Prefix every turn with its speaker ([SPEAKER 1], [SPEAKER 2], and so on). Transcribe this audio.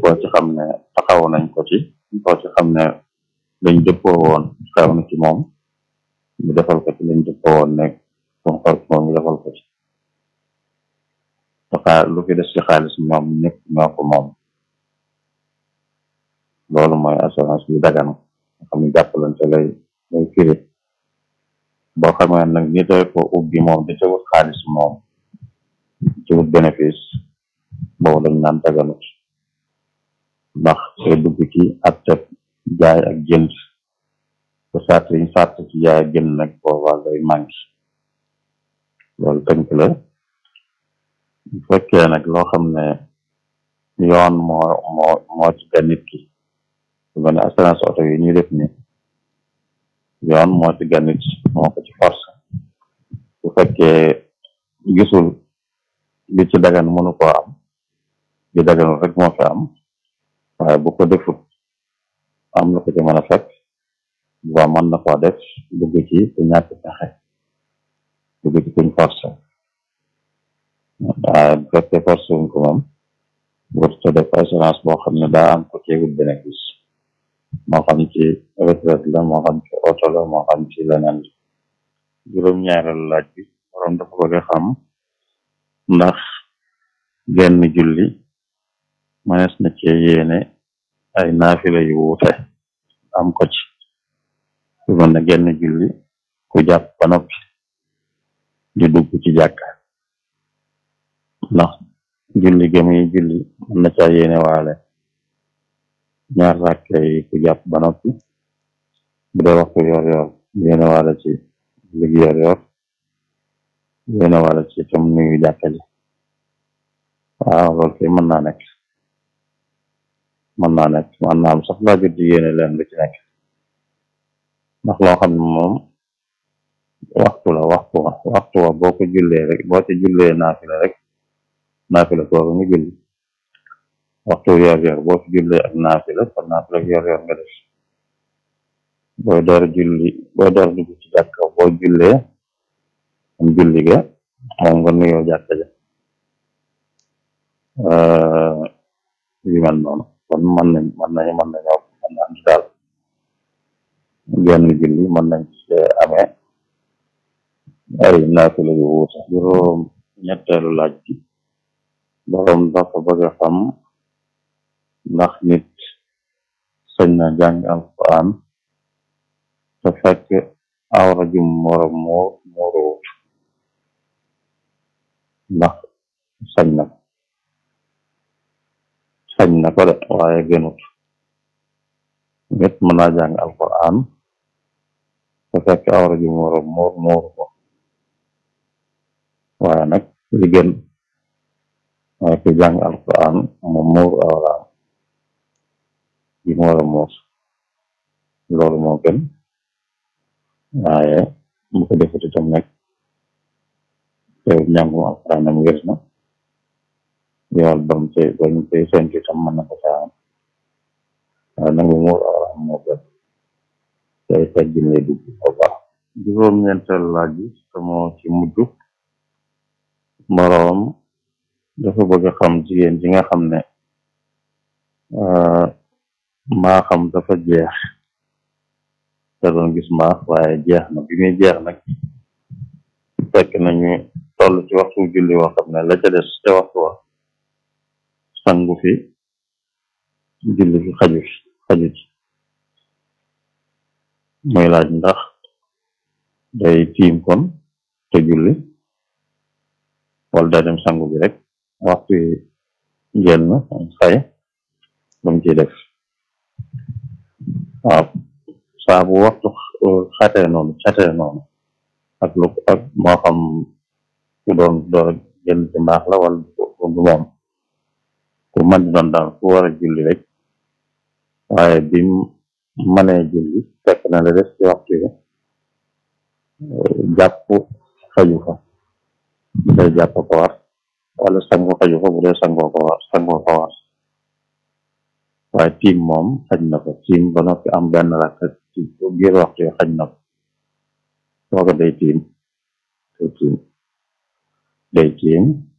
[SPEAKER 1] koo ci xam ne taxaw nañ ko ci koo ci xam ne lañ dëppoo woon xew na ci moom ñu defal ko ci lañ dëppoo woon ne comme xew ci moom ñu defal ko ci xaa lu fi des ci xaalis ñoom ñëpp ñoo ko moom loolu mooy assurance bi dagan nga xam ne jàppalante lay lay firi boo xamee nag ñi doy ko ubbi moom da ca wut xaalis moom ci wut bénéfice boobu dañ naan daganut ndax te dugg ci ak teb jaay ak jënd te sart yi sart ci jaay ak jënd nag boobaa day manqué loolu tënk la bu fekkee nag loo xam ne yoon moo moo moo ci ga nit ki su mel ne assurance oto yi ñuy def ni yoon moo ci ga nit moo ko ci force bu fekkee gisul li ci dagan mënu koo am li daganul rek moo fi am waaye bu ko defut am na ko ci mën a fekk ba mën na koo def dugg ci ku ñàkk pexe dugg ci kuñ force waaye bu fekkee force wuñ ko moom warut a def assurance boo xam ne daa am ko ceegul bénéfice moo xam ci retraite la moo xam ci oto la moo xam ci leneen la juróom-ñaareelu laaj bi borom dafa bëgg a xam ndax genn julli mënees na ci yéene ay naafila yu wuute am ko ci su mel ne genn julli ku jàpp ba noppi di dugg ci jàkka ndax julli gëmuy julli mën na caa yéene waale ñaar ràkke yi ku jàpp ba noppi bu dee waxtu yor yor yéene waale ci julli yor yor yéene waale ci tam nuyu jàkka ji waaw loolu kay mën naa nekk mën naa nekk mën naa am sax laa jot di yéene leen lu ci nekk ndax loo xam ne moom waxtu la waxtu wa waxtu wa boo ko jullee rek boo ci jullee naafila rek naafila kooku nga julli waxtu yor yor boo ci jullee ak naafila kon naafila yor yor nga def booy door julli booy door dugg ci jàkka boo jullee am julli ga moom nga nuyoo jàkka ja yu mel noonu kon mën nañ mën nañu mën nañoo mën na am ci daal genn julli mën nañ ci amee ay naafila yu wuute juróom ñetteelu laaj bi borom dafa bëgg a xam ndax nit sañ na jàng alquran te fekk awra jum wara muur muuruwut ndax sañ na ko sañ na ko de waaye gënut nit mën naa jàng alquran te fekk awra jum wara muur muuru ko waaye nag li gën waaye ku jàng alquran mu muur awraam ji mu war a muur loolu moo gën waaye mu ko defut itam nag teew njàngum alquran am wér na yool bam te bañ te sentu itam mën na ko caa am waaye nangu muur awraam moo gën tey teggin lay dugg bu baax juróom-ñeenteel laaj bi te moo ci mujj moroom dafa bëgg a xam jigéen ji nga xam ne maa xam dafa jeex te doon gis maax waaye jeex na bi muy jeex nag fekk nañu toll ci waxtu julli woo xam ne la ca des ca waxtu wa sangu fi julli fi xaju fi xaju ci muy laaj ndax day tiim kon te julli wala day dem sangu bi rek waxtu yi génn xay lu mu ciy def waaw saa bu waxtu xatee noonu xatee noonu ak lu ak moo xam ku doon door a génn ci mbaax la wala du moom ku man di doon daal ku war a julli rek waaye bi manee julli fekk na la des ci waxtu yi jàpp xaju fa bu dee jàpp ko war wala sangu xaju fa bu dee sangoo ko war sangoo ko war waaye tiim moom xaj na ko tiim ba noppi am benn rakk ci biir waxtu yi xaj na ko soo ko day tiim day tiim day tiim